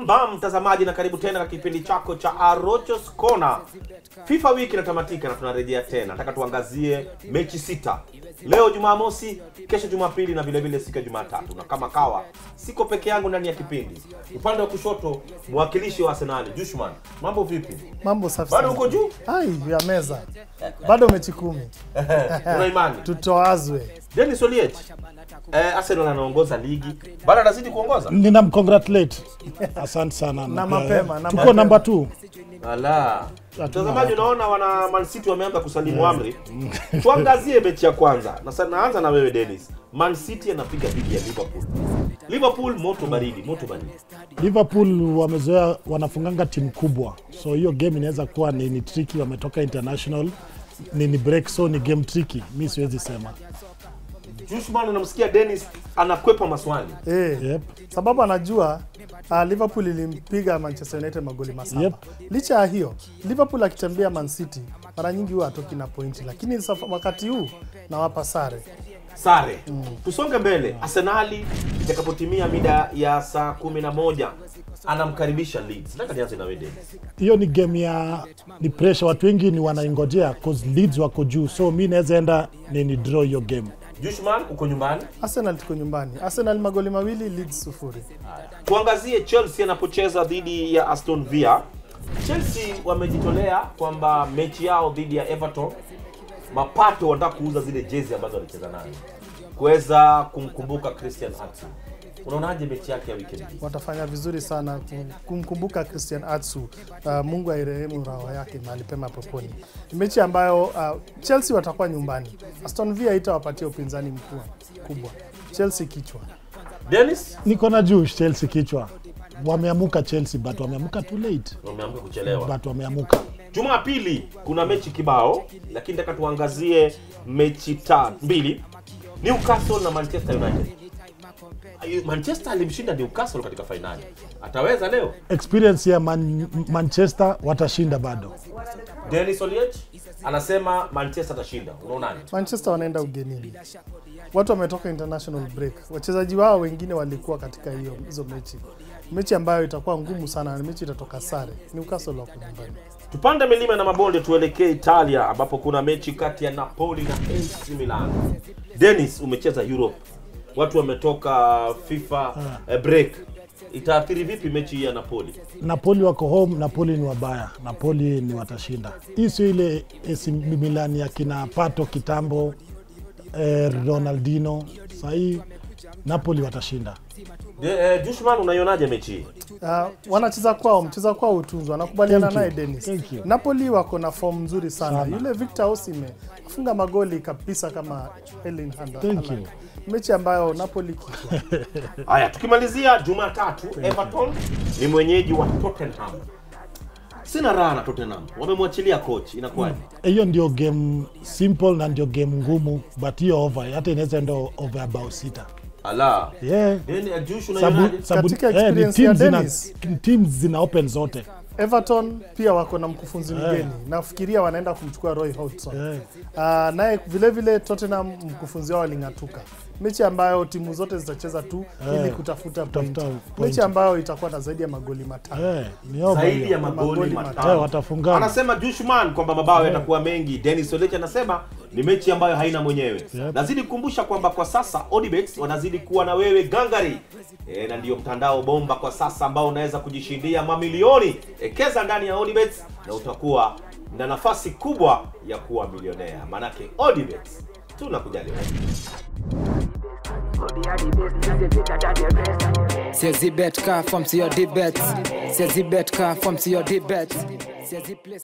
Bam bam mtazamaji, na karibu tena kwa kipindi chako cha Arochos Corner. FIFA wiki inatamatika na tunarejea tena. Nataka tuangazie mechi sita leo Jumamosi, kesho Jumapili na vile vile siku ya Jumatatu. Na kama kawa, siko peke yangu ndani ya kipindi. Upande wa kushoto, mwakilishi wa Arsenal Jushman, mambo vipi? Mambo safi Bado sana. uko juu? Ai, ya meza. Bado mechi kumi. Una imani? Tutoazwe. Dennis Oliech, eh, Arsenal anaongoza ligi, bado anazidi kuongoza. ninamcongratulate asante sana Na Eh, mapema, na tuko mapema. namba t Ala. Mtazamaji, unaona wana Man City wameanza kusalimu amri. Tuangazie mechi ya kwanza. Na sasa naanza na wewe Dennis. Man City anapiga dhidi ya Liverpool. Liverpool moto baridi, moto baridi. liverpool wamezoea wanafunganga timu kubwa so hiyo game inaweza kuwa ni, ni tricky wametoka international ni, ni break so ni game tricky mi siwezi sema Jushman unamsikia Dennis anakwepa maswali. Eh. yep. Sababu anajua uh, Liverpool ilimpiga Manchester United magoli masaba. Yep. Licha ya hiyo, Liverpool akitembea Man City mara nyingi huwa hatoki na pointi, lakini saf- wakati huu nawapa sare. Sare. Tusonge mbele. Arsenali itakapotimia mida ya saa kumi na moja anamkaribisha Leeds. Nataka nianze na wewe Dennis. hiyo ni game ya ni pressure watu wengi ni wanaingojea cause leads wako juu so mi naweza enda ni, ni draw hiyo game Jushman uko nyumbani. Arsenal tuko nyumbani. Arsenal magoli mawili, Leeds sufuri. Tuangazie Chelsea anapocheza dhidi ya Aston Villa. Chelsea wamejitolea kwamba mechi yao dhidi ya Everton, mapato wanataka kuuza zile jezi ambazo walicheza nazo kuweza kumkumbuka Christian Atsu. Unaonaje mechi yake ya weekend hii? watafanya vizuri sana kum- kumkumbuka Christian Atsu. Uh, Mungu airehemu roho yake mahali pema peponi. Ni mechi ambayo uh, Chelsea watakuwa nyumbani. Aston Villa itawapatia upinzani mkubwa kubwa. Chelsea kichwa. Dennis niko na juu chelsea kichwa wameamuka chelsea but wameamuka too late wameamka kuchelewa. but wameamuka Jumapili kuna mechi kibao, lakini nataka tuangazie mechi ta mbili, Newcastle na Manchester United. Ayu, Manchester alimshinda Newcastle katika fainali, ataweza leo? experience ya Man, manchester watashinda bado Dennis Oliech anasema Manchester atashinda. Unaonaje? Manchester wanaenda ugenini. Watu wametoka international break. Wachezaji wao wengine walikuwa katika hiyo hizo mechi. Mechi ambayo itakuwa ngumu sana, na mechi itatoka sare. Newcastle wako nyumbani. Tupande milima na mabonde, tuelekee Italia ambapo kuna mechi kati ya Napoli na AC Milan. Dennis, umecheza Europe, watu wametoka FIFA eh, break, itaathiri vipi mechi hii ya Napoli? napoli wako home napoli ni wabaya napoli ni watashinda hii sio ile AC Milan ya kina pato kitambo eh, ronaldino sahii napoli watashinda De, eh, Dushman, unaionaje mechi hii? Uh, wanacheza kwao, mcheza kwao hutunzwa. Nakubaliana Thank you. naye Dennis. Thank you. Napoli wako na form nzuri sana. Sana. Yule Victor Osimhen afunga magoli kabisa kama Erling Haaland. Thank Haaland. you. Mechi ambayo Napoli kichwa. Haya, tukimalizia Jumatatu, Everton ni mwenyeji wa Tottenham. Sina raha na Tottenham, wamemwachilia coach, inakuwaje? hiyo ndio game simple na ndio game ngumu but hiyo over hata inaweza enda over about sita Ala, yeah. Then, eh, Jush, Sabu, unaionaje? sabu, Katika eh, ni experience ya teams zina, Dennis. teams zina open zote Everton pia wako na mkufunzi mgeni. Nafikiria wanaenda kumchukua Roy Hodgson. yeah. Uh, naye vile vile Tottenham mkufunzi wao aling'atuka. Mechi ambayo timu zote zitacheza tu Eh, ili kutafuta point. kutafuta point. Mechi ambayo itakuwa na zaidi ya magoli matano. Yeah, ni over zaidi hiyo. ya magoli Magoli matano. Eh, watafungana Anasema Jushman kwamba mabao yatakuwa mengi. Dennis Olech anasema ni mechi ambayo haina mwenyewe. Yep. Nazidi kukumbusha kwamba kwa sasa Odibets wanazidi kuwa na wewe gangari. E, na ndio mtandao bomba kwa sasa ambao unaweza kujishindia mamilioni. Ekeza ndani ya Odibets na utakuwa na nafasi kubwa ya kuwa milionea. Manake Odibets tunakujali wewe. Says the bet car from to your debate. Says the bet car from to your debate. Says the place.